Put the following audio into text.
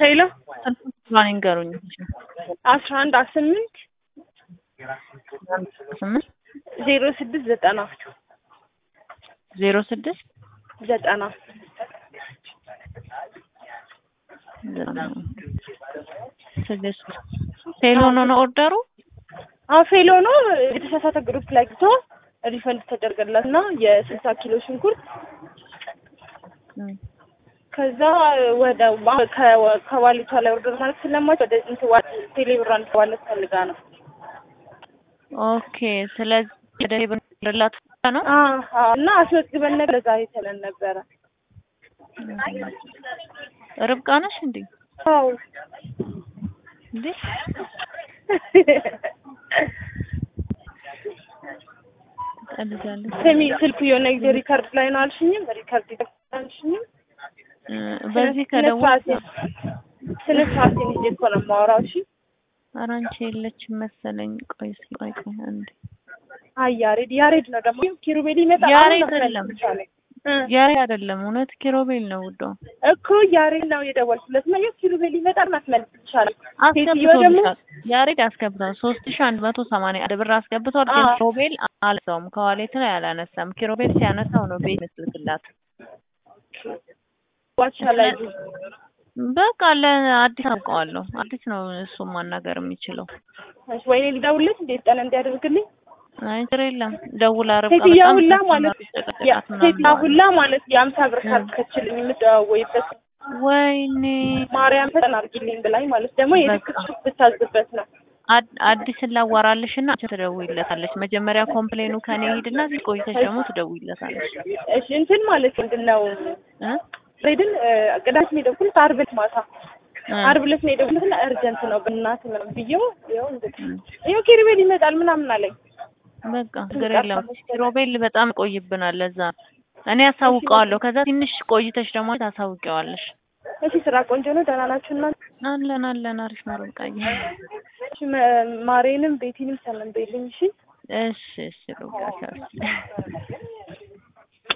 ሄሎ ስልኩን ይንገሩኝ። አስራ አንድ አስራ ስምንት ስምንት ዜሮ ስድስት ዘጠና ዜሮ ስድስት ዘጠና ስድስት ፌሎ ነው ነው ኦርደሩ አዎ ፌሎ ነው። የተሳሳተ ግሩፕ ላይ ግቶ ሪፈንድ ተደርገላት እና የስልሳ ኪሎ ሽንኩርት ከዛ ወደ ከዋሊቷ ላይ ኦርደር ማለት ስለማች ወደ እንትን ቴሌብራን ዋለት ፈልጋ ነው። ኦኬ ስለዚህ ወደ ብንላት ነው አዎ እና አስመዝግበን ነገር ለዛ የተለን ነበረ። ርብቃ ነሽ እንዴ? አዎ እንዴ ቀልጃለሁ። ስሚ ስልኩ የሆነ ጊዜ ሪከርድ ላይ ነው አልሽኝም? ሪከርድ አልሽኝም? በዚህ ከደወል ስነ ስርዓቴን ይዤ እኮ ነው የማወራው። እሺ ኧረ አንቺ የለችም መሰለኝ። ቆይ እስኪ ቆይ ቆይ አንዴ አይ ያሬድ ያሬድ ነው ደግሞ ኪሩቤል ይመጣል። ያሬድ አሁን ነው አይደለም። መሰለኝ። እ ያሬ አይደለም እውነት ኪሮቤል ነው ውዷ። እኮ ያሬድ ነው የደወልኩለት ነው ኪሩቤል ይመጣል ማስመለስ ይቻላል። ሴትዮ ደግሞ አስገብቶልሻል። ያሬድ አስገብቷል። ሶስት ሺህ አንድ መቶ ሰማንያ አንድ ብር አስገብቷል። ግን አዎ። ኪሮቤል አላነሳውም። ከዋሌት ላይ አላነሳም። ኪሮቤል ሲያነሳው ነው ቤት ምስልክላት። ዋቻ ላይ በቃ ለአዲስ አውቀዋለሁ። አዲስ ነው እሱ ማናገር የሚችለው። ወይኔ ልደውልለት እንዴት ጠነ እንዲያደርግልኝ አይ ችግር የለም ደውላ ርብቃ ሴትዮዋ በጣም ሁላ ተስማማ ማለት ጨቀጨቃት ያ- ምናምን ሴትዮዋ ብለዋል። ሁላ ማለት የአምሳ ብር ካልከችልኝ የምደዋወይበት ወይኔ ማርያም ፈጠን አድርጊልኝ ብላኝ ማለት ደግሞ የድክሱ ብታዝበት ነው። አድ- አዲስን ላዋራልሽ እና አንቺ ትደውይለታለች። መጀመሪያ ኮምፕሌኑ ከኔ ሂድና እዚህ ቆይተሽ ደግሞ ትደውይለታለች። እሺ እንትን ማለት ምንድን ነው እ? ሬድን ቅዳሜ ነው የደወልኩት ዓርብ ዕለት ማታ እ። ዓርብ ዕለት ነው የደወልኩት እና እርጀንት ነው በእናትህ ምናምን ብዬው ይኸው እንግዲህ ይኸው ኪሩቤል ይመጣል ምናምን አለኝ። በቃ ችግር የለም። ሮቤል በጣም ቆይብናል። ለዛ እኔ አሳውቀዋለሁ። ከዛ ትንሽ ቆይተሽ ደግሞ ታሳውቂዋለሽ። እሺ ስራ ቆንጆ ነው። ደህና ናችሁ እናንተ? አለን አለን። አሪፍ ነው ርብቃዬ። እሺ መ- ማሬንም ቤቲንም ሰላም በይልኝ እሺ። እሺ እሺ ርብቃ ቻው።